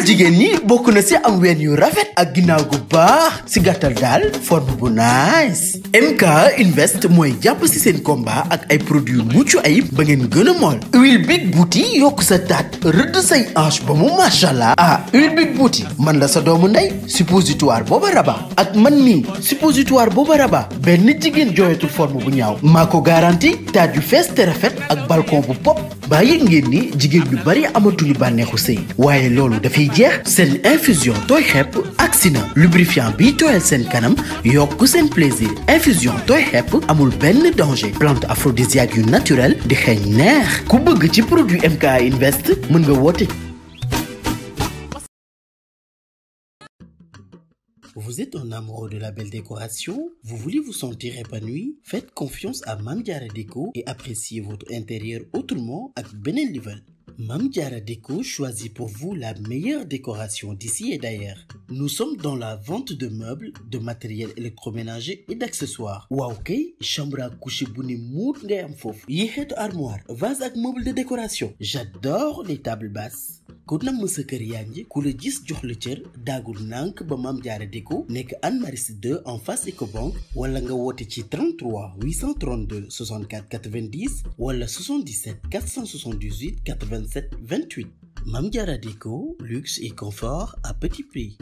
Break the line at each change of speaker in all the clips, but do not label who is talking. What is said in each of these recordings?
taaral jigéen ñi bokk na si am ween yu rafet ak ginnaaw gu baax si gàttal daal forme bu nice MK Invest mooy jàpp si seen combat ak ay produits yu mucc ayib ba ngeen gën a mool huile big bouti yokk sa taat rëdd say hanche ba mu machallah ah huile big bouti man la sa doomu ndey suppositoire booba raba ak man mii suppositoire booba raba benn jigéen jooyatul forme bu ñaaw maa ko garanti taat yu fees te rafet ak balcon bu pop baa yëg ngeen ni jigéen ñu bari amatuñu bànneexu sëy waaye loolu dafay jeex seen infusion tooy xepp agsi na lubrifiant bi tooyal seen kanam yokk seen plaisir infusion tooy xepp amul benn danger plante aphrodisiaque yu naturel di xeeñ neex ku bëgg ci produit MK Invest mën nga woote Vous êtes un amoureux de la belle décoration? Vous voulez vous sentir épanoui? Faites confiance à Mame Diarra Déco et appréciez votre intérieur autrement ak beneen level. Mame Diarra Déco choisit pour vous la meilleure décoration d'ici et d'ailleurs. Nous sommes dans la vente de meubles, de matériel électroménager et d'accessoires. waaw kay chambre à coucher bu ne muut ngay am foofu. yi xeetu armoire, vase ak meuble de décoration. J'adore les tables basses. ku namm sa kër yaa ngi ku la gis jox la cër daagul nànk ba Mame Diarra Déco nekk Anne Maris 2 en face Ecobank wala nga woote ci 33 832 64 90 wala 77 478 87 28 Mame Diarra Déco luxe et confort à petit prix.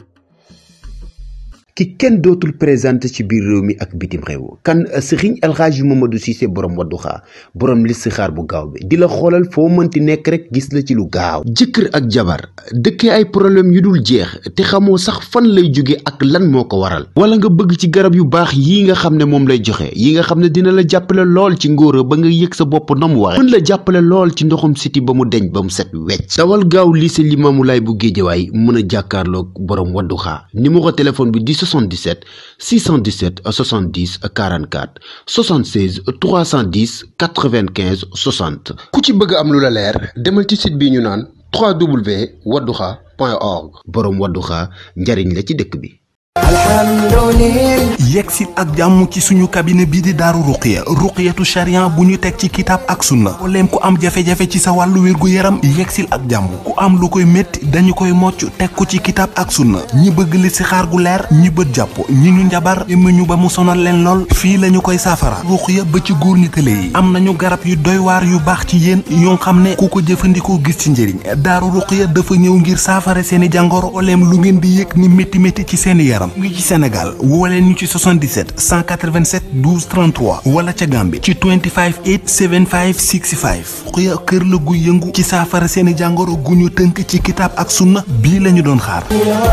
ki kenn dootul présenté ci biir réew mi ak bitim réew kan sëriñ alxaaji Mamadou Cissé borom wadduxaa borom listixaar bu gaaw bi di la xoolal foo mënti nekk rek gis la ci lu gaaw jëkkër ak jabar dëkkee ay problème yu dul jeex te xamoo sax fan lay jóge ak lan moo ko waral wala nga bëgg ci garab yu baax yi nga xam ne moom lay joxe yi nga xam ne dina la jàppale lool ci ngóora ba nga yëg sa bopp na mu waxe mën la jàppale lool ci ndoxum siti ba mu deñ ba mu set wecc dawal gaaw lycée Limamou Laye bu Géejawaay mën a jàkkaarloog borom wadduxaa numéro téléphone bi di 77 617 70 44 76 310 95 60 ku ci bëgg am lu la leer demal ci site bi ñu naan www.wadduxa.org boroom wadduxa njariñ la ci dëkk bi
yegsi ak jàmm ci suñu cabinet bii di daaru ruqiya ruqiyatu sharia bu ñu teg ci kitaab ak sunna mbooleem ku am jafe-jafe ci sa wàllu wér-gu-yaram yegsil ak jàmm ku am lu koy métti dañu koy mocc teg ko ci kitaab ak sunna ñi bëgg li si xaar gu leer ñi bët jàpp ñi ñu njabar ñu ba mu sonal leen lool fii lañu koy saafara ruqiya ba ci góor ñi tële yi am nañu garab yu doy waar yu baax ci yéen yoo xam ne ku ko jëfandikoo gis ci njëriñ daaru ruqiya dafa ñëw ngir saafara seeni jàngoro mbooleem lu ngeen di yëg ni métti métti ci seeni yaram ngi ci Sénégal woo leen ñu ci 77 187 12 33 wala ca Gambie ci 25 8 75 65 xuya kër la gu yëngu ci saafara seeni jàngoro gu ñu tënk ci kitaab ak sunna bii lañu doon xaar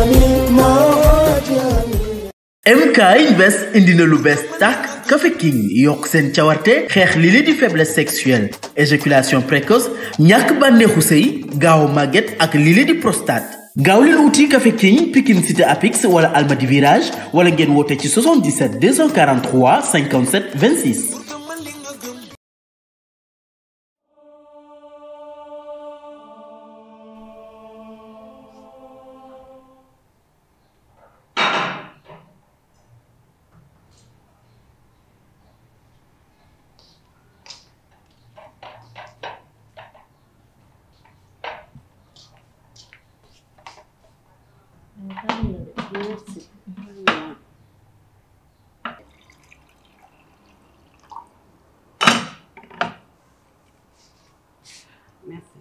MK Invest indi na lu bees tàkk Café King yokk seen cawarte xeex li li di faiblesse sexuelle éjaculation précoce ñàkk bànneexu sëy gaaw màgget ak li li di prostate gaaw leen wuti Café King Pikine Cité Apix wala Almadi Virage wala ngeen woote ci 77 243 57 26.
Merci.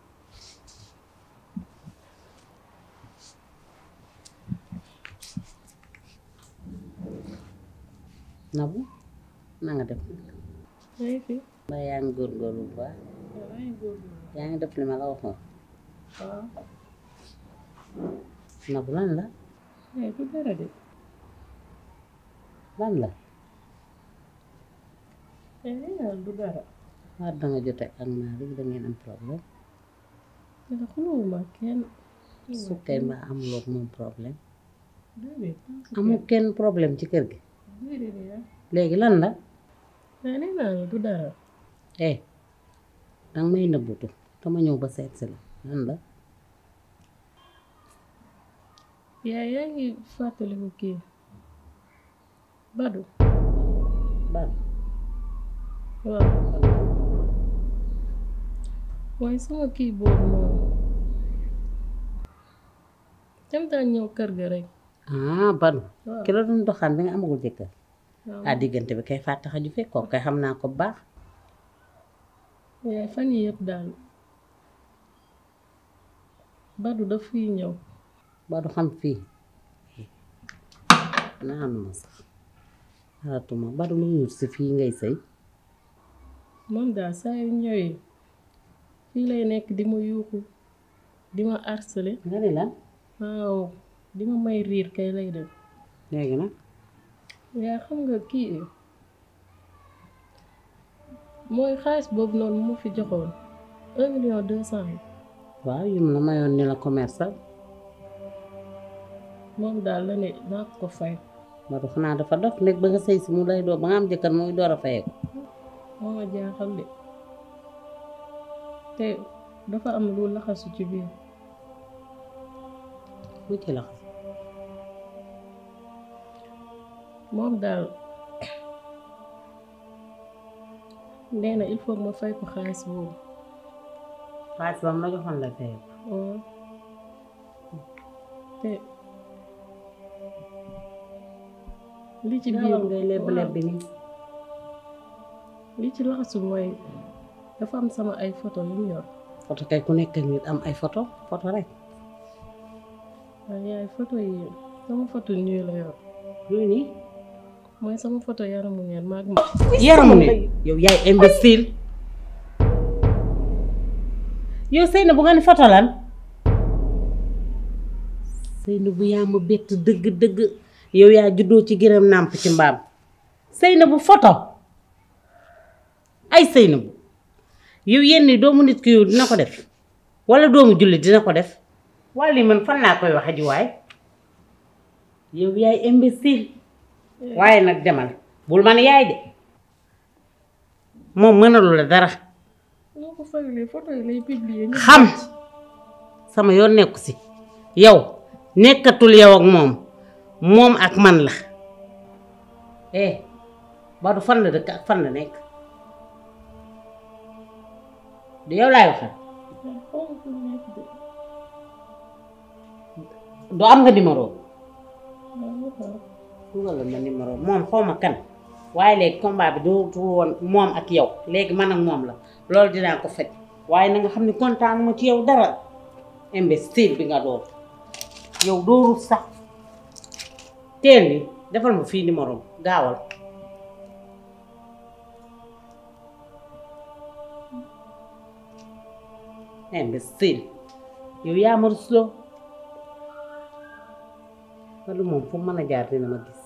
Nabou na nga def
maa ngi fi
ba yaa ngi góorgóorlu bu baax
maa ngi góorgóorlu
yaa ngi def li ma la waxoon
waaw
Nabou lan la
mais du dara de
lan la
mais nee naa du dara
waa danga jote ak Malick da ngeen am problème
te da xulóowuma kenn
su kay mbaa amuloo ak moom problème
déedéet
amul kenn problème ci kër gi
déedéet yaa
léegi lan la
mais nee naa la du dara
eh danga may nëbbutu dama ñëw ba seet si la lan la
yaa yaa ngi fàttaliku kii Badou
ban
waaw waaye sama kii boobu noonu dem daan ñëw kër ga rek
ah Badou
waaw
ki la doon doxaan bi nga amagul jëkkër
waaw
ah diggante bi kay fàtte xaju fekk kooku kay xam naa ko bu baax
yaay fan yi yëpp daal Badou daf fiy ñëw
Badou xam fii naanuma sax xaratuma Badou lu ñu si fii ngay sëy
moom daal saa yu ñëwee fii lay nekk di ma yuuxu di ma harceler
nga ni lan
waaw di ma may riir kay lay def
léegi nag
yaa xam nga kii mooy xaalis boobu noonu mu fi joxoon un million deux cent yi
waaw yum la mayoon ni la commercial
moom daal la ne naa ko fay
Badou xanaa dafa dof nekk ba nga sëy si mu lay door ba nga am jëkkër muy door a fayeeku
moo ma jaaxal de te dafa am lu laxasu ci biir
mu ci la
moom daal nee na il faut ma fay ko xaalis boobu
xaalis ba mu la joxoon lay fayeeku
waaw te li ci biir
gaawal ngay lebb lebb bi nii
li ci laxasu mooy dafa am sama ay photo yu mu yor
photo kay ku nekk ak nit am ay photo photo rek
waaye yaay photo yi sama photo nii la yor
yooyu nii
mooy sama photo yaramu neen maag ma
yaramu ne yow yaay imbécile yow Seyna bu nga ni photo lan Seyna bu yaa ma bett dëgg dëgg yow yaa juddoo ci gërëm nàmp ci mbaam Seyna bu photo ay Seyna bu yow yenn doomu nit ki yow dina ko def wala doomu jullit dina ko def wala lii man fan laa koy waxe ji waay yow yaay imbécile waaye nag demal bul man yaay de moom mënalu la dara
noo ko fayulee photo yi lay publier ñu
xam sama yoon nekku si yow nekkatul yow ak moom moom ak man la eh Badou fan la dëkk ak fan la nekk du yow laay waxal
xaw ma fu mu nekk de
du am nga numéro
waaw ma xool.
dugal la ma numéro moom xaw ma kan waaye léegi combat bi du du woon moom ak yow léegi man ak moom la loolu dinaa ko faj waaye na nga xam ne kontaan ma ci yow dara imbécile bi nga doon yow dooru sax teel ni defal ma fii numéro gaawal imbécile yow yaa ma rusloo wala moom fu mu mën a jaar dina ma gis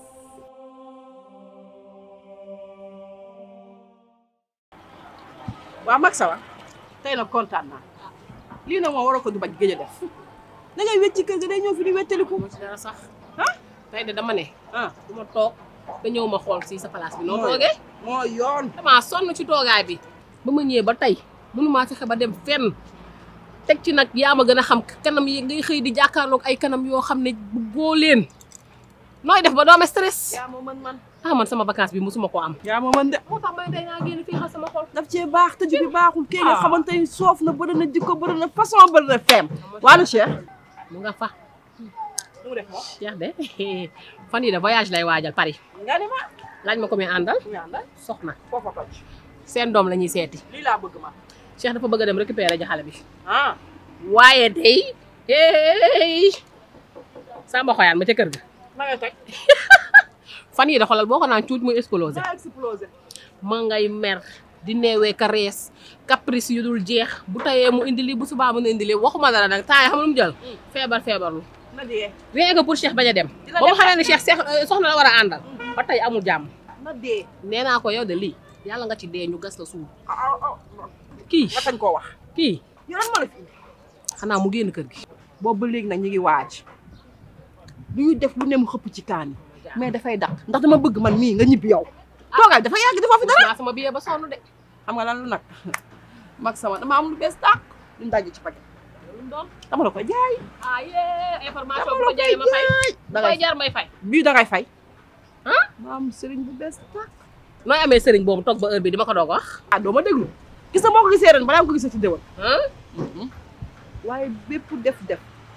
waaw mag sawa tey nag kontaan naa lii nag moom waroo ko du bañ gëj a def da ngay wecci kër ga day ñëw fi di wettaliku
ci dara sax
ah
tey de dama ne
ah
du ma toog nga ñëw ma xool si sa place bi noo toogee
moo yoon
damaa sonn ci toogaay bi ba ma ñëwee ba tey mënumaa fexe ba dem fenn teg ci nag yaa ma gën a xam kanam yi ngay xëy di jàkkaarloog ay kanam yoo xam ne bëggoo leen nooy def ba doo am stress
yaa ma mën man
ah man sama vacance bi mosuma ko am
yaa ma mën de
moo tax may day naa génn fii xal sama xol
daf cee baax tëju bi baaxul kii nga
Ah.
xamante ni soof na bëri na jikko bëri na façon bëri na feem waana Cheikh
mu nga fa
mu def moom
Cheikh de fan yi de voyage lay waajal Paris
nga ni ma
laaj ma ko muy àndal
ñaanda
soxna
foofa toj
seen doom la ñuy seeti
lii laa bëgg ma
Cheikh dafa bëgg a dem récupérer ji xale bi
ah
waaye day hey Samba xoyaan ma ca kër ga
ma ngay toj
fan yii da xoolal boo ko naan cuuj muy explosé
daa explosé
ma ngay mer di neewee ka rees caprice yu dul jeex bu tayee mu indi lii bu subaa mu indi lii waxuma dara nag temps yi xam lu mu jël feebar feebarlu
na dee
rien que pour Cheikh bañ a dem
Dina
ba mu
dem
xamee ne Cheikh Cheikh soxna la war a àndal ba tey amul jàmm
na dee
nee naa ko yow de lii yàlla nga ci dee ñu gas la suul
ah ah ah
kii
nga tañ koo wax
kii
yow lan ma la fi indi
xanaa mu génn kër gi
boobu ba léegi nag ñu ngi waaj du ñu def lu ne mu xëpp ci kaan yi mais dafay daq ndax dama bëgg man mii nga ñibbi yow toogaay dafa yàgg dafa fi dara
naa sama billet ba sonn de
xam nga lan lu nag mag sama dama am lu bees tàq luñ dajji ci paquet
lu mu doon
dama la ko jaay
ah yee information
dama
bu
la
ko jaayee ma fay
jaay
bu
dangay
koy jar may fay
bii dangay fay
ah
ma am sëriñ bu bees tàq
nooy amee sëriñ boobu toog ba heure bi di ma ko doog wax
ah doo ma déglu gis nga moo ko gisee ren balaa nga ko gisee ci déwén
ah
waaye bépp def def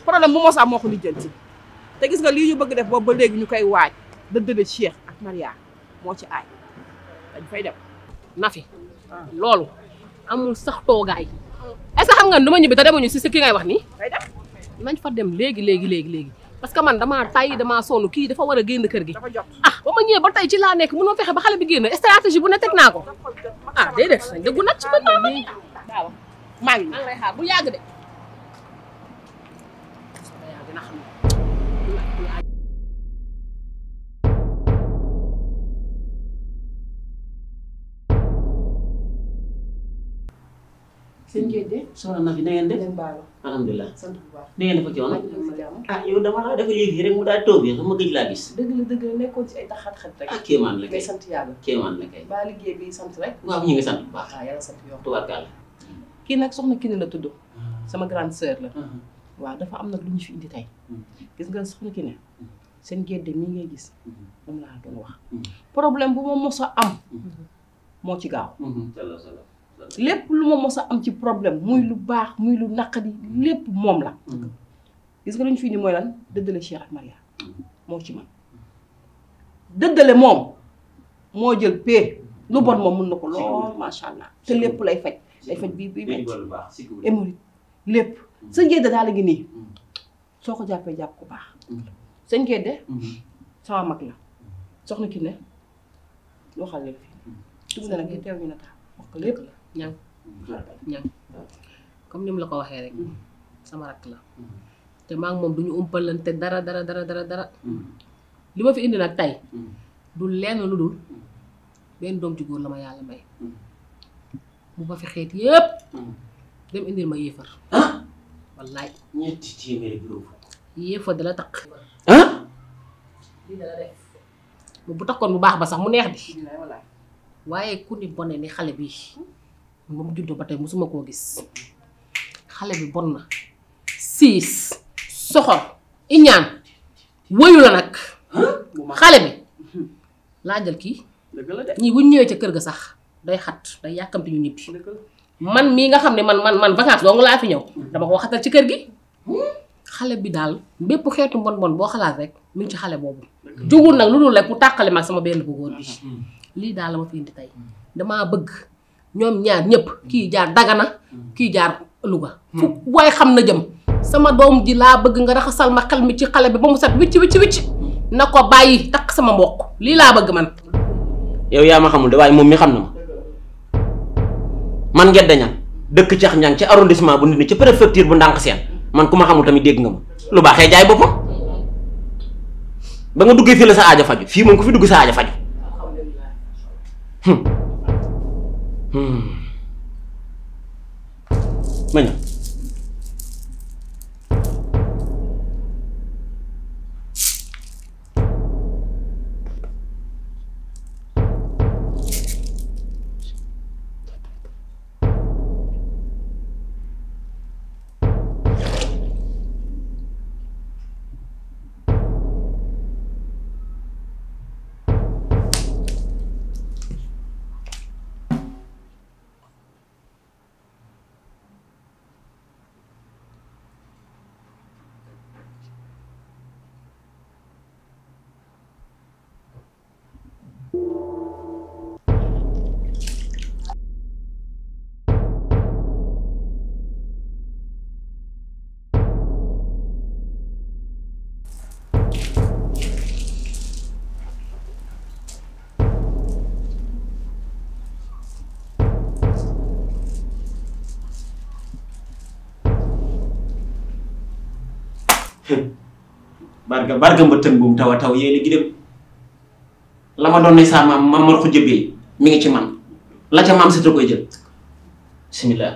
problème bu mos am moo ko lijjanti te gis nga lii ñu bëgg def boobu ba léegi ñu koy waaj dëddale Cheikh ak Maria moo ci aay dañ fay dem
Nafi loolu amul sax toogaay est-ce que xam nga nu ma ñibbi te demuñu si si ki ngay wax nii
fay dem
nañ fa dem léegi léegi léegi léegi parce que man damaa tay damaa sonn kii dafa war a génn kër gi
dafa jot
ah ba ma ñëwee ba tey ci laa nekk mënoo fexe ba xale bi génn stratégie bu ne teg naa ko ah déedéet nañ dëggu nag ci mën naa ma nii
waaw maa ngi
maa ngi lay xaar bu yàgg de dina xam
seen ngeen de
soxna na fi na ngeen def
leen baalu
alhamdulilah
sant bu baax
na ngeen def ak coono
maa ngi jàmm
ah yow dama laa dafa yéeg rek mu daal toog yi xam ma gëj laa gis
dëgg la dëgg la nekkoon ci ay taxat-xat rek
ah kéemaan la
ngay
kay
sant yàlla
kéemaan la kay
baa liggéey bi sant rek
waaw ñu ngi sant bu baax
waaw yàlla sant yow
tubaarkàlla
kii nag soxna Kiné la tudd sama grande sœur la waaw dafa am nag lu ñu fi indi tey gis nga soxna Kiné seen gédde mii ngay gis moom laa doon wax problème bu ma mos a am moo ci gaaw
sala sala
lépp lu ma mos a am ci problème muy lu baax muy lu naqadi lépp moom la gis nga lu ñu fi indi mooy lan dëddale Cheikh ak Maria moo ci man dëddale moom moo jël pee lu bon moom mun na ko lool macha allah te lépp lay faj day faj bii bii metti
lu baax si
émorite lépp sëñ Gédé daal la ngi nii soo ko jàppee jàpp ko baax sëñ Gédé sama mag la soxna ki ne waxal leen fii dugg na nag yi teew ñu na tax wax ko lépp
ñang ñang comme ni mu la ko waxee rek sama rakk la te maa ngi moom duñu umpalante dara dara dara dara dara li ma fi indi nag tey du lenn lu dul benn doom ci góor la ma yàlla may bu ma fi xeet yépp dem indil ma yéefar
ah
wallaay
ñetti téeméeri juróom
yéefar dala takk
ah
lii dala def bu takkoon bu baax ba sax mu neex di
dinaay walaay
waaye ku ni bone ni xale bi ba mu juddoo ba tey musuma koo gis xale bi bon na siis soxor iñaan wëyu la nag xale bi laajal kii
dëgg la de
ñii bu ñu ñëwee ca kër ga sax day xat day yàkkamti ñu ñibbi
dëgg la
man mii nga xam ne man man man vacance dong laa fi ñëw dama ko xatal ci kër gi xale bi daal bépp xeetu mbon bon boo xalaat rek mi ngi ci xale boobu jugul nag lu dul rek pour tàqale mag sama benn bu góor bi lii daal la ma fi indi tey damaa bëgg ñoom ñaar ñëpp kii jaar Dagana kii jaar Louga fu waaye xam na jëm sama doom ji laa bëgg nga raxasal ma xel mi ci xale bi ba mu set wicc wicc wicc na ko bàyyi takk sama mbokk lii laa bëgg man
yow yaa ma xamul de waaye moom mi xam na ma man ngedda ñan dëkk cax ñang ci arrondissement bu nit ni ci préfecture bu ndànk seen man ku ma xamul tamit dégg nga ma lu baaxee jaay boppam ba nga duggee fii la sa aaja faju fii moom ku fi dugg sa aaja faju Hmm. Hmm. ma ñëw barga barga mbëttën buum taw a taw yéen a gi dem la ma doon ne saa maam maam mar ko jëbbee mi ngi ci man la ca maam sita koy jël bismillah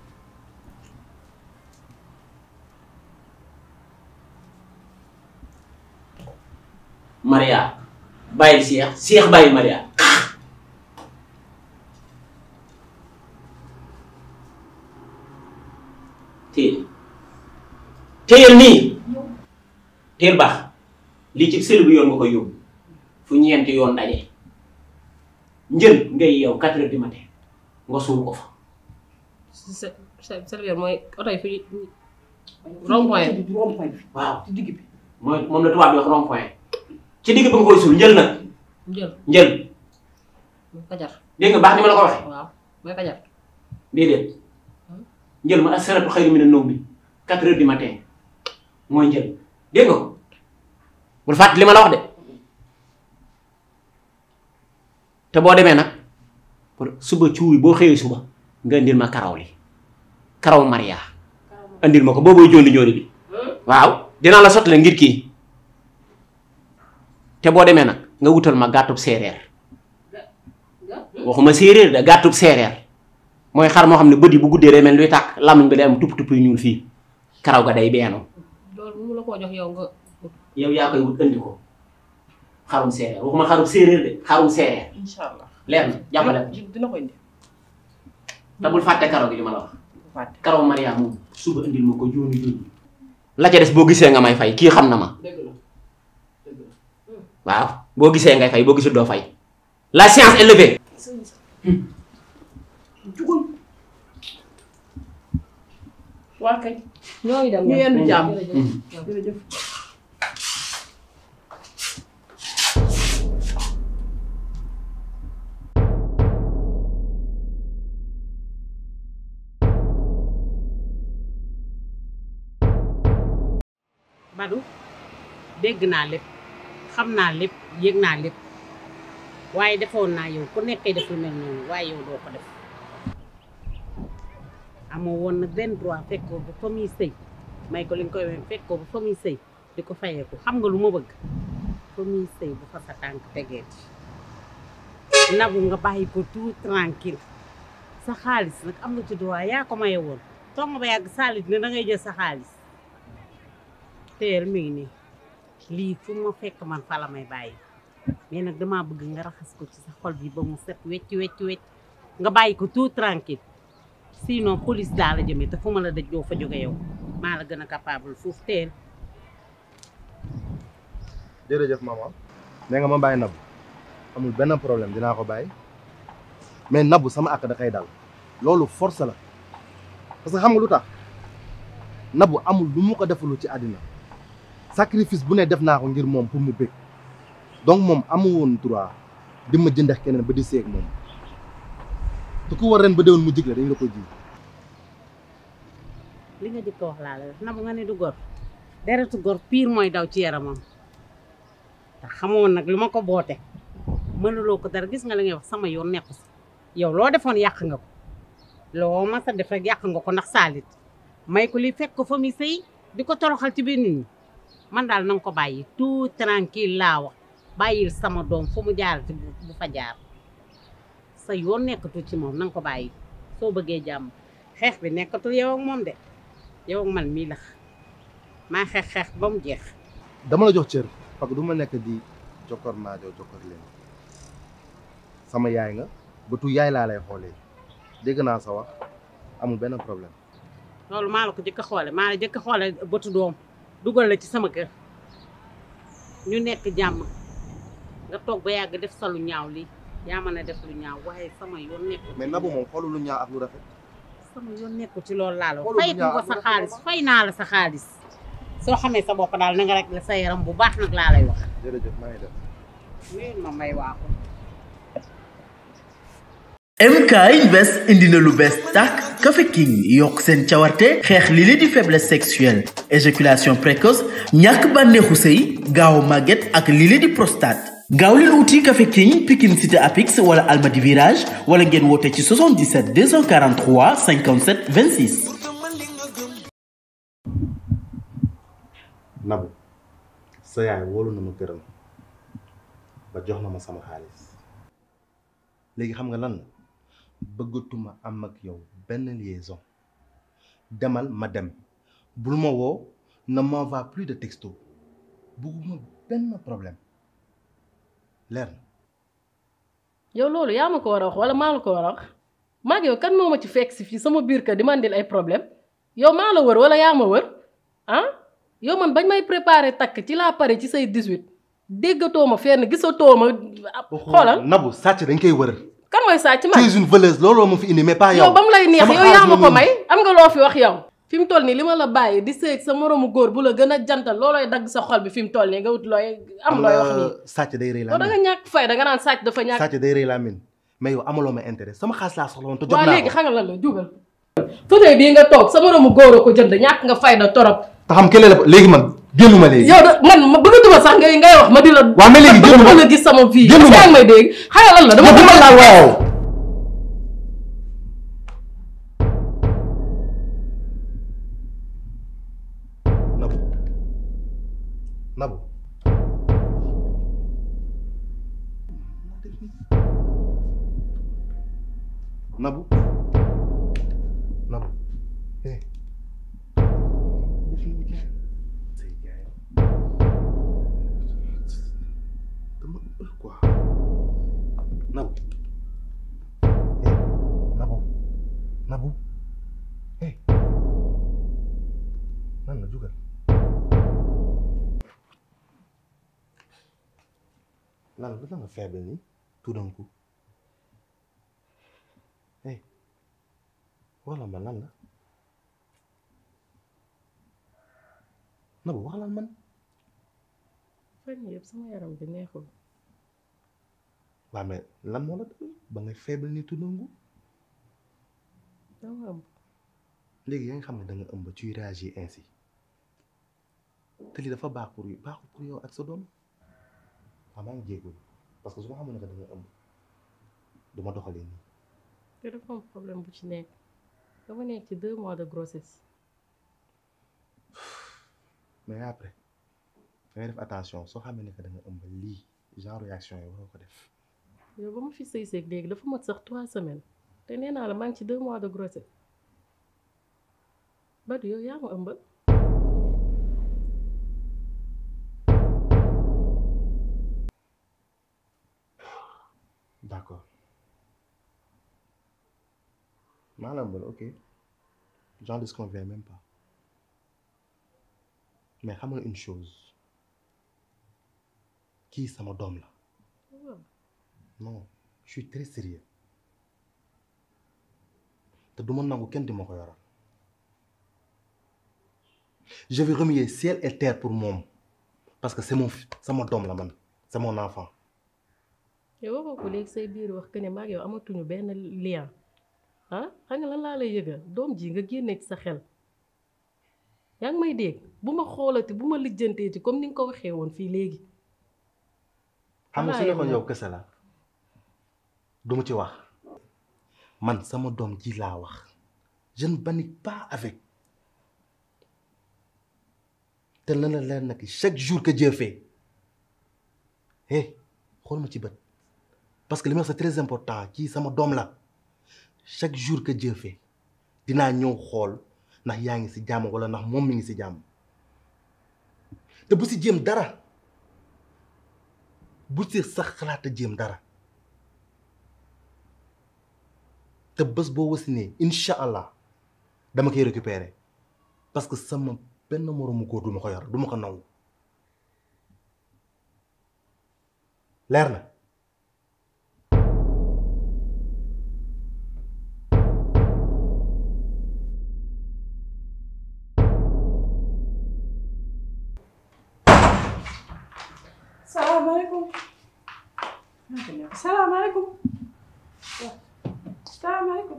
Maria bàyyil Seex Seex bàyyil Maria téel téyel nii teel baax lii ci sël bi yoon nga koy yóbbu fu ñeenti yoon daje njël ngay yow quatre heures du matin nga suul ko fa
servir mooy oto yi fi rond-point
bi rond-point bi
waaw
ci digg bi
mooy moom la tubaab bi wax rond point ci digg bi nga koy suul njël nag
njël
njël
mooy kajar
dégg nga baax ni ma la ko waxee
waaw mooy kajar
déedéet njël ma asaratu xayru mina nawm bi quatre heures du matin mooy njël dégg nga ko bul fàtte li ma la wax de te boo demee nag pour suba cuuy boo xëyee suba nga indil ma karaw li karaw Maria indil ma ko booboo jóoli jóoli bi waaw dinaa la sottale ngir kii te boo demee nag nga wutal ma gàttub séeréer waxuma séeréer de gàttub séeréer mooy xar moo xam ne bët yi bu guddee day mel luy tàkk làmmiñ bi day am tupp tupp yu ñuul fii karaw ga day beenu
loolu mu la koo jox yow nga
yow yaa koy wut andi ko xarum séeréer waxuma xarum séeréer de xarum séeréer
incha allah
leer na jàppale ko
dina dina ko indi
te bul fàtte karaw gi li ma la wax
fàtte
karaw Maria moom suba indil ma ko jooni jooni la ca des boo gisee nga may fay kii xam na ma
dëgg la dëgg la
waaw boo gisee ngay fay boo gisul doo fay la science est levée
jugul waa kay
ñooy dem
ñu yendu jàmm
jërëjëf.
jërëjëf
Badou dégg naa lépp xam naa lépp yëg naa lépp waaye defoon naa yow ku nekkee def lu mel noonu waaye yow doo ko def amoo woon nag benn droit fekkoo ba fa muy sëy may ko li nga koy wax fekkoo ba fa muy sëy di ko fayeeku xam nga lu ma bëgg fa muy sëy bu fa sa tànk tegeeti nabu nga bàyyi ko tout tranquille sa xaalis nag am nga ci droit yaa ko maye woon toog nga ba yàgg saalit ne da ngay jël sa xaalis teel mi ngi nii lii fu ma fekk man fa la may bàyyi mais nag damaa bëgg nga raxas ko ci sa xol bi ba mu set wecc wecc wecc nga bàyyi ko tout tranquille sinon police daa la jëmee te fu ma la dëj doo fa jóge yow maa la gën a capable foofu teel
jërëjëf maman nee nga ma bàyyi nabu amul benn problème dinaa ko bàyyi mais nabu sama àq da koy dal loolu force la parce que xam nga lu tax nabu amul lu mu ko defalu ci àddina sacrifice bu ne def naa ko ngir moom pour mu bëgg donc moom amu woon droit di ma jëndex keneen ba di seeg moom te ku war ren ba déwén mu jig la dañ la ko ji
li nga jëkk a wax laa la def nabu nga ne du gor deretu gor pire mooy daw ci yaramam te xamoon nag lu ma ko boote mënuloo ko dara gis nga li ngay wax sama yoon nekku si yow loo defoon yàq nga ko loo ma sa def rek yàq nga ko ndax saalit may ko li fekk ko fa muy sëy di ko toroxal ci biir nit ñi man daal na nga ko bàyyi tout tranquille laa wax bàyyil sama doom fu mu jaarati bu bu fa jaar sa yoon nekkatu ci moom na nga ko bàyyi soo bëggee jàmm xeex bi nekkatul yow ak moom de yow ak man mii la maa xeex xeex ba mu jeex
dama la jox cër parce que du ma nekk di jokkor naajoo jokkor leen sama yaay nga bëtu yaay laa lay xoolee dégg naa sa wax amul benn problème
loolu maa la ko jëkk a xoole maa la jëkk a xoole bëtu doom dugal la ci sama kër ñu nekk jàmm nga toog ba yàgg def sa lu ñaaw lii yaa mën a def lu ñaaw waaye sama yoon nekku
mais nabu moom xoolu lu ñaaw ak lu rafet
sama yoon nekku ci loolu laa la wax
Xoolal
fay
bu ñaaw
ko
ak
sa
lu
xaalis
rafet
fay naa la sa xaalis soo xamee sa bopp daal na nga rek la sa yaram bu baax nag laa lay wax
jërëjëf maa ngi def
nuyul ma may waaxu
MK Invest indi na lu bees tàkk Café King yokk seen cawarte xeex li li di faiblesse sexuelle éjaculation précoce ñàkk bànneexu sëy gaaw màgget ak li li di prostate gaaw leen wuti Café King Pikine Cité Apix wala Almadi Virage wala ngeen woote ci 77 243 57 26
nabu sa yaay wóolu na ma këram ba jox na ma sama xaalis léegi xam nga lan la bëggatuma am ak yow benn liaison demal ma dem bul ma woo ne m'envoie plus de texto bugguma benn problème leer na
yow loolu yaa ma ko war a wax wala maa la ko war a wax maag yow kan moo ma ci fekk si fii sama biir kër di ma andil ay problème yow maa la wër wala yaa ma wër ah yow man bañ may préparé takk ci laa pare ci say 18 déggatoo ma fenn gisatoo ma xoolal
nabu sàcc dañ koy wër
kan mooy sàcc
tu
man
es une voleuse looloo ma fi indi mais pas yow
yow ba mu lay neex
Sama
yow
xaalis
yaa ma
moom
ko
la
may am nga loo fi wax yow fi mu toll nii li ma la bàyyi di sëy ak sa moroomu góor bu la gën a jantal loolooy dagg sa xol bi fi mu toll nii nga wut looy am looy wax nii
sàcc day rëy
yow
laa
da nga
min
ñàkk fay da nga naan sàcc dafa ñàkk
sàcc day rëy laa min mais yow amaloo ma intérêt sama xaalis laa soxla woon te jot
waaw
naa
léegi
ko
xam nga lan la jugal fauteuil bii nga toog sa moroomu góor a ko jënd ñàkk nga fayda torop
te xam kële la léegi man génnuma léegi
yow da man ma bëggatuma sax ngay ngay wax ma di la
waaw mais léegi génnuma
bëggatuma la gis sama vie
génnuma
yaa ngi may dégg xam nga lan la dama
yow bu ma laal waaw Nabu Nabu Nabu Nabu eh def ni gaay say gaay dama ëppal quoi Nabu eh Nabu Nabu eh nan la jugal lan la nga faible nii tout d'un coup eh wala man lan la Nabu wax lan man
fan yii yëpp sama yaram bi neexul
waa mais lan moo la dal ba ngay faible nii tout d'un coup
dama am
léegi yaa ngi xam ne da nga ëmb ci réagir ainsi te lii dafa baax pour baaxul pour yow ak sa doom waaw maa ngi jéegul parce que su ma xamoon ne que da nga ëmb du ma doxalee nii
te dafa am problème bu ci nekk dama nekk ci deux mois de grossesse
mais après da ngay def attention soo xamee ne que da nga ëmb lii genre réaction yi waroo ko def
yow ba ma fi sëy seeg léegi dafa mat sax trois semaines te nee naa la maa ngi ci deux mois de grossesse Badou yow yaa ma ëmbal
d'accord maa la ëmbal ok j'en disconviens même pas mais xam nga une chose kii sama doom la non je suis très sérieux te du ma nangu kenn di ma ko yoral je vais remuer ciel et terre pour moom parce que c'est mon fi- sama doom la man c'est mon enfant
yow waxoo ko léegi say biir wax que ne maag yow amatuñu benn lien ah xam nga lan laa lay yëgal doom ji nga génne ci sa xel yaa ngi may dégg bu ma xoolati bu ma lijjanteeti comme ni nga ko waxee woon fii léegi
xam nga su
Voilà,
nekkoon
yow
yow kese la du ma ci wax man sama doom ji laa wax je ne panique pas avec te na la leer na ki chaque jour que Dieu fait eh xool ma ci bët parce que li ma wax c'est très important kii sama doom la chaque jour que Dieu fait dinaa ñëw xool ndax yaa ngi ci jàmm walla ndax moom mi ngi ci jàmm te bu ci jéem dara bu ci sax xalaat a jéem dara te bés boo wasinee incha allah dama koy récupérer parce que sama benn moroomu góor du ma ko yor du ma ko nangu leer na
salaamaaleykum salaamaaleykum salaamaaleykum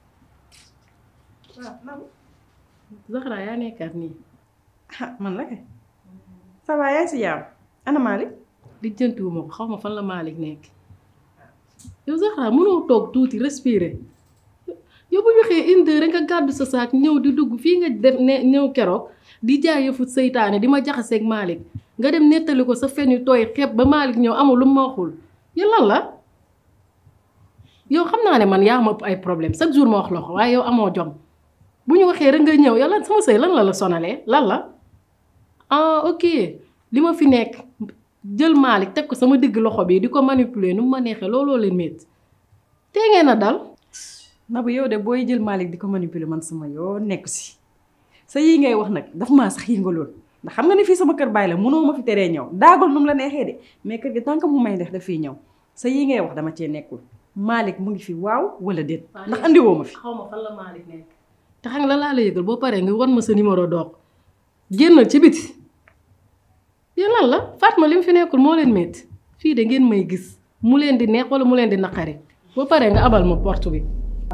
waaw Nabou
Zahra yaa nekkaat nii
ah man la kay ça va yaa ngi si jàmm ana Malick
lijjantiwuma ko xaw ma fan la Malick nekk yow Zahra mënoo toog tuuti respirer yow bu ñu xëyee une heure nga gàddu sa saak ñëw di dugg fii nga def ne ñëw keroog di jaay yëfu seytaane di ma jaxaseeg Malick nga dem nettali ko sa fen yu tooy xeeb ba Malick ñëw amul lu ma waxul yow lan la yow xam naa ne man yaa ma ëpp ay problème chaque jour ma wax la ko waaye yow amoo jom bu ñu waxee rek nga ñëw yow lan sama sëy lan la la sonalee lan la ah ok li ma fi nekk jël Malick teg ko sama digg loxo bi di ko manipuler nu mu ma neexee looloo leen métti tee ngeen a dal
Nabou yow de booy jël Malick di ko manipuler man sama yoo nekk si sa yii ngay wax nag daf maa sax yëngaloon ndax xam nga ne fii sama kër baay la mënoo ma fi teree ñëw daagal nu mu la neexee de mais kër gi tant que mu may def daf fiy ñëw sa yii ngay wax dama cee nekkul Malick mu ngi fi waaw wala déet ndax andiwoo ma fi
xaw ma fan la Malick nekk te xam nga la laa la yëgal boo paree nga wan ma sa numéro doog génnal ci biti yéen lan la Fatma li mu fi nekkul moo leen métti fii de ngeen may gis mu leen di neex wala mu leen di naqari boo paree nga abal ma porte bi.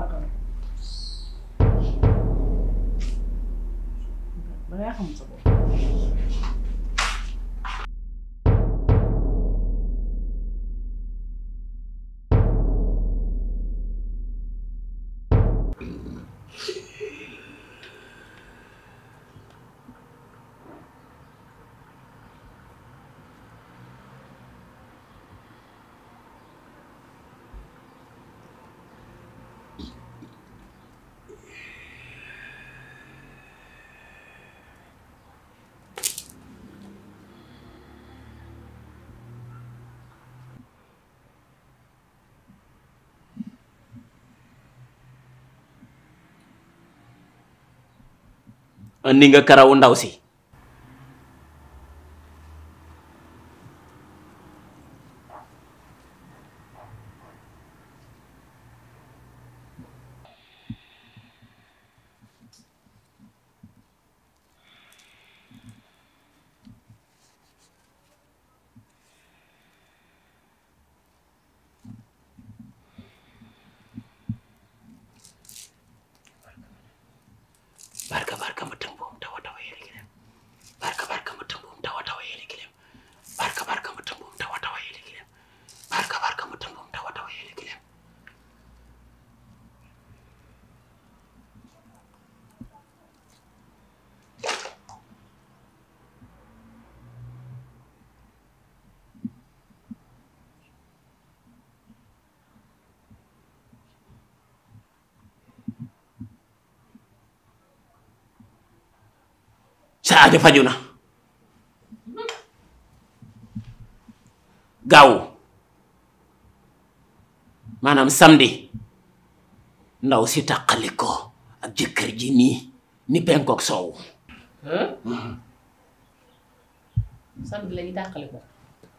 dangaa xam sa bopp.
andi nga karawu ndaw si barka barka mutum bom tawa tawa yele gilem barka barka mutum bom tawa tawa yele gilem barka barka mutum bom tawa tawa yele gilem barka barka mutum bom tawa tawa yele gilem sa aajo faju na gaaw maanaam samedi ndaw si taqali ko ak jëkkër ji nii ni penkook soow
samedi la ñuy tàqali ko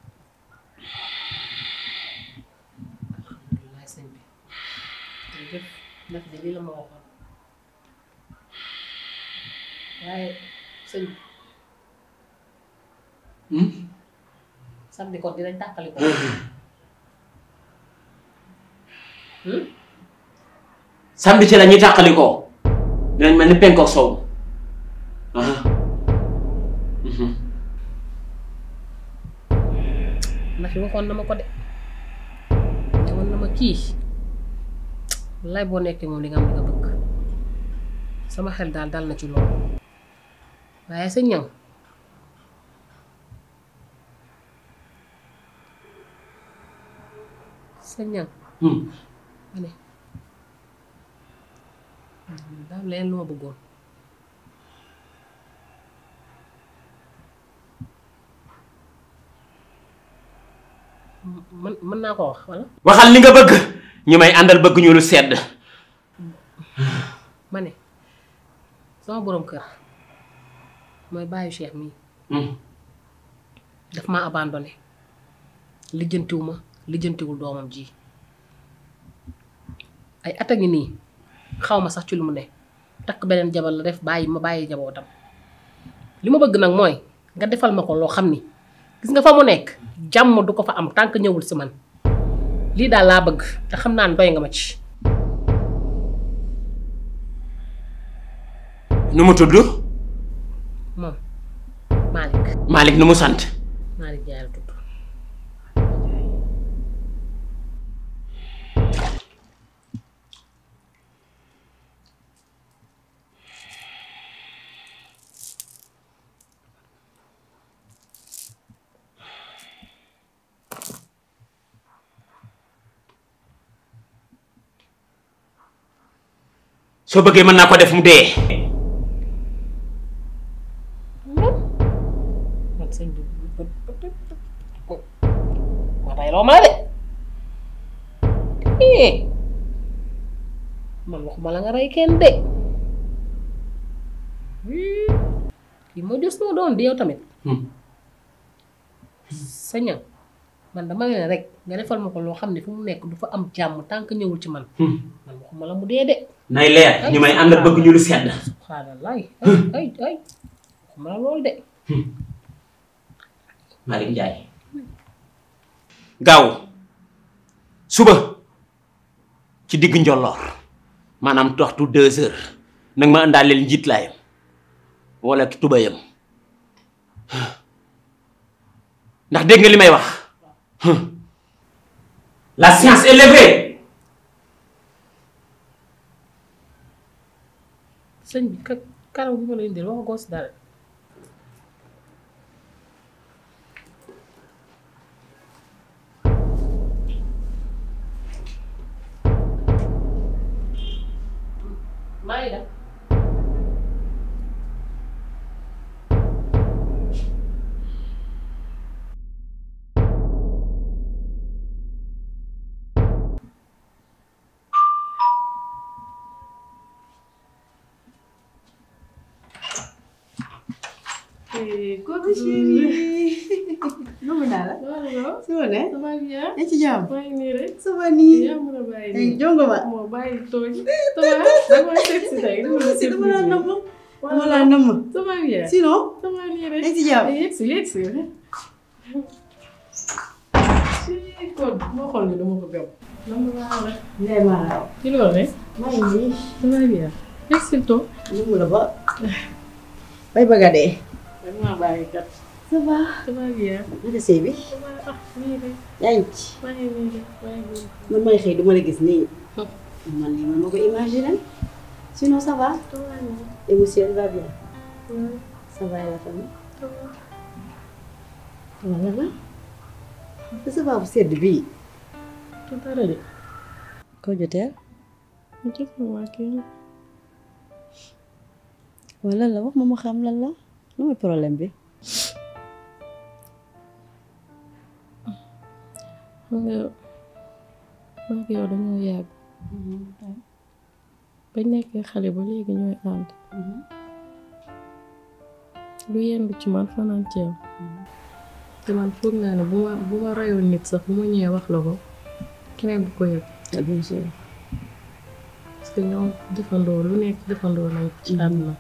alhamdulilah sëñ bi jërëjëf ndax de lii la ma waxoon waaye sëñ bi samedi kon dinañ tàqali ko
samedi ci la ñuy tàqali ko dinañ mel ni penkook soow
ndax waxoon na ma ko de waxoon na ma kii lay boo nekkee moom di nga am li nga bëgg sama xel daal dal na ci loolu waaye sa ñaŋ sa ñaŋ ma ne daal leen lu ma bëggoon mën mën naa ko wax walla
waxal li nga bëgg ñi may àndal bëgg ñu lu sedd
ma ne sama boroom kër mooy bàyyi Cheikh mii daf ma abandonné lijjantiwu ma lijjantiwul doomam ji ay at a ngi nii xaw ma sax ci lu mu ne takk beneen jabar la def bàyyi ma bàyyi njabootam li ma bëgg nag mooy nga defal ma ko loo xam ni gis nga fa mu nekk jàmm du ko fa am tànk ñëwul si man lii daal laa bëgg te xam naa ne doy nga ma ci
nu mu tudd
moom Malick
Malick nu mu sant
Malick Ndiaye la tudd
soo bëggee mën naa ko def mu dee
man sëñ bi ma tay loo ma la de eh man waxuma la nga rey kenn de kii moo jur sama doom di yow tamit sa ñam man dama ne rek nga defal ma ko loo xam ne fu mu nekk du fa am jàmm tant que ñëwul ci man man waxuma la mu dee de
nay leer ñu may ànd ak bëgg ñu lu sedd
subhanallah ay ay ay waxuma la loolu de
Malick Ndiaye gaaw suba ci digg njolloor maanaam waxtu deux heures nag ma àndaaleel njiit laayam wala tubayam ndax dégg nga li may wax la science est levée
sëñ bi ka karaw bi ma la indil wax goo si dara maa ngi dem
Coucou chérie. Numu naa la.
waaw
Si ma ne.
ça va bien.
yaa ngi ci jàmm.
maa ngi nii rek.
Ça va nii.
yaa mën a bàyyi
Ay
nii.
jongo ma.
moo bàyyi tooñ. ça va da nga may seet si tey.
Dama la si dama la namm. Dama
Voilà.
la namm.
ça va bien.
Sinon.
ça va nii rek.
yaa ngi ci jàmm.
yegg si yegg si. si kon moo xool ni dama ko gëm. nam laa la.
Ndeye Mara.
ci loolu rek.
maa ngi nii.
ça va bien. yegg si toog.
Numu la ba. Bay bëgg a dee.
damaa bàyyi kat.
Ça va.
ça va bien.
Naka sëy bi.
ça va ah nii rek.
yaa ngi ci.
maa ngi nii rek maa ngi nii.
man may xëy du ma la gis nii. man nii man ma ko imaginer. Sinon ça va.
ça va nii.
Et monsieur va bien.
Ouais,
Ça va et la famille.
ça va.
Voilà la. te ça va bu sedd bii.
du dara de.
Koo joteel.
mu jot ma waa kii.
wala la wax ma ma xam lan la. lu muy problème bi.
xam nga maa ngi yow dañoo yàgg bañ nekkee xale ba léegi ñooy ànd lu yendu ci man fanaan ci yow te man foog naa ne bu ma bu ma rayoon nit sax bu ma ñëwee wax la ko keneen bu ko yëg
bien sûr.
parce que ñoo defandoo lu nekk defandoo nañ ko ci àdduna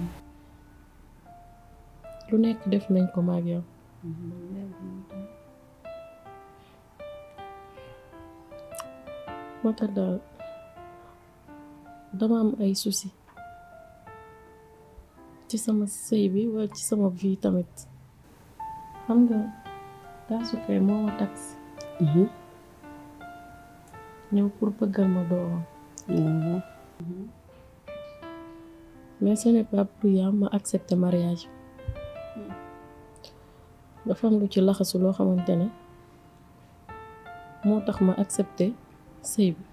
lu nekk def nañ ko maag yow moo tax daal dama am ay souci ci sama sëy bi wala ci sama vie tamit xam nga daa su kay moo ma tax ñëw pour bëggal ma doomam mais ce n'est pas pour yam ma accepter mariage dafa am lu ci laxasu loo xamante ne moo tax ma accepter sëy bi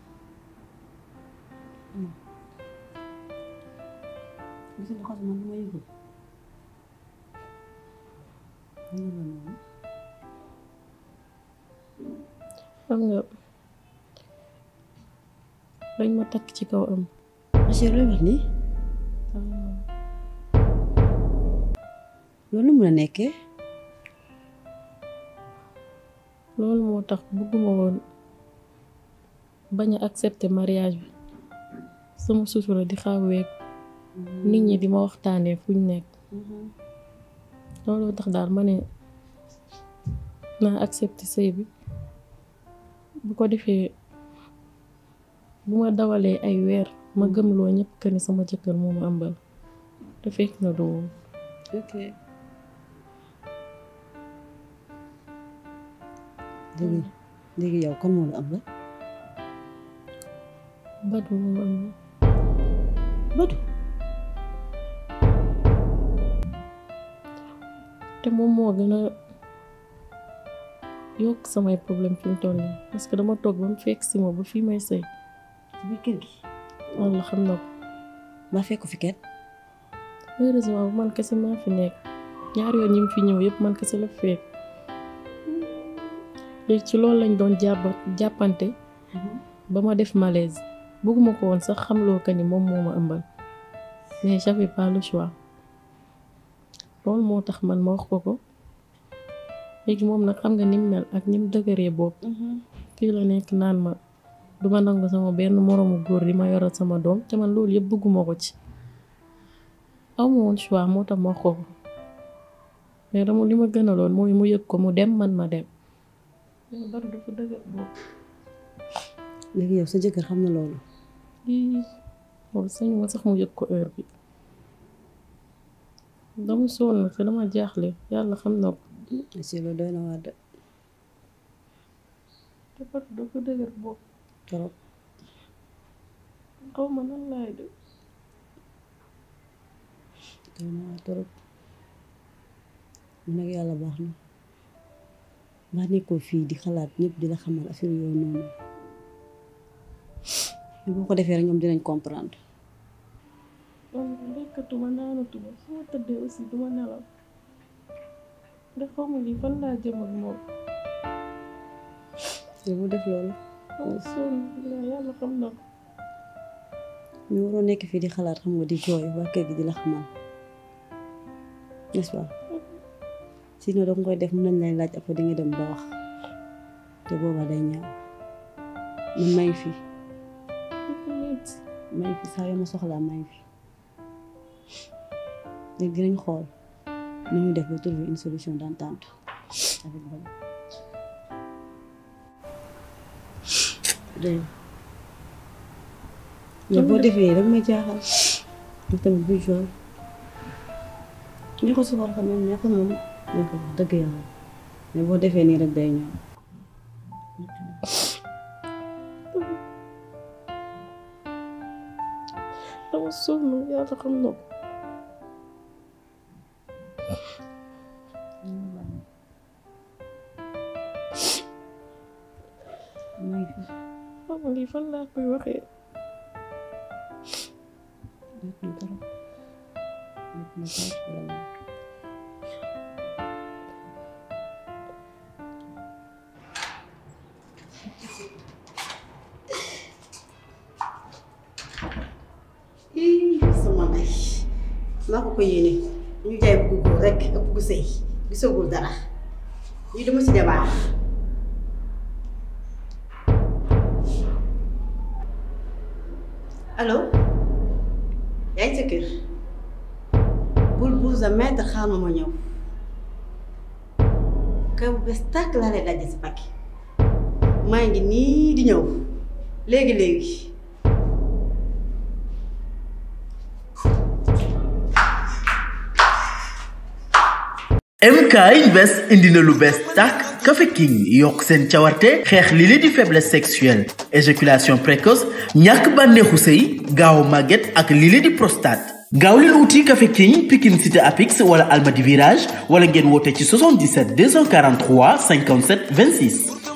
gis nga xas man lu ma yëgul.
xam nga dañ ma takk ci kaw am
Monsieur looy wax nii. loolu mun a nekkee.
loolu moo tax bëgguma woon bañ a accepter mariage bi sama sutura di xaw week nit ñi di ma waxtaanee fuñ nekk looloo tax daal ma ne naa accepter sëy bi bu ko defee bu ma dawalee ay weer ma gëmloo ñëpp que ni sama jëkkër moo ma ëmbal te fekk na du woon
ok. léegi léegi yow kan moo la am la.
Badu moo ma ëmbal
Badu.
te moom moo gën a yokk samay problème fi mu toll nii parce que dama toog ba mu fekk si ma ba fii may sëy
ci biir kër gi.
walla xam na ko
ba fekk fi kenn.
heureusement bu man kese maa fi nekk ñaar yoon ñi mu fi ñëw yëpp man kese la fekk léegi ci loolu lañ doon jàpp jàppante ba ma def malaise bëgguma ko woon sax xamloo ka ni moom moo ma ëmbal mais j'avais pas le choix loolu moo tax man ma wax ko ko
léegi moom nag xam nga ni mu mel ak ni mu dëgëree bopp fii la nekk naan ma du ma nangu sama benn moroomu góor di ma yoral sama doom te man loolu yëpp bëgguma ko ci aw ma woon choix moo tax ma wax ko ko mais dama li ma gënaloon mooy mu yëg ko mu dem man ma dem mais bari dafa dëgër bopp
léegi yow sa jëkkër xam na loolu
lii loolu sañu ma sax mu yëg ko heure bi dama sonn te dama jaaxle yàlla xam na ko
si loolu doy na waar de
dafa dafa dëgër bopp
trop
xaw ma nan laay def
doy na waar trop mu nag yàlla baax na mbaa nekkoo fii di xalaat ñëpp di la xamal affaire yooyu noonu mais boo ko defee rek ñoom dinañ comprendre
man lekkatuma naanatuma su ma tëddee aussi duma nelaw ndax xaw ma lii fan laa jëm ak moom
yow bu def loolu
dama sonn la yàlla xam na ko
ñu waroo nekk fii di xalaat xam nga di jooy waa kër gi di la xamal n'est-ce pas sinon danga koy def mën nañ lay laaj après di nga dem ba wax te boobaa day ñaaw man maa ngi fi maa ngi fi saa yoo ma soxlaa maa ngi fi léegi dinañ xool nu ñu def ba trouver une solution d'entente avec Bala dégg nga boo defee rek may jaaxal ñu tamit bu jooy ñu ko soxal xam ne ñàkk moom ñu ko wax dëgg yàlla mais boo defee nii rek day ñëw
dama sonn yàlla xam na ko
maa ngi fi
xam nga lii fan laa koy waxee
def na dara def na dara vraiment
ii sama ndey naa ko ko yéene ñu jaay bugg góor rek ak bugg sëy gisagul dara lii dama ci débat allo yaa ngi sa kër bul bul sa maître xaar ma ma ñëw kër bu bees tàkk laa lay dajje si pakki maa ngi nii di ñëw léegi léegi
MK Invest indi na lu bees tàkk Café King yokk seen cawarte xeex li li di faiblesse sexuelle éjaculation précoce ñàkk bànneexu sëy gaaw màgget ak li li di prostate gaaw leen wuti Café King Pikine Cité Apix wala Almadi Virage wala ngeen woote ci 77 243 57 26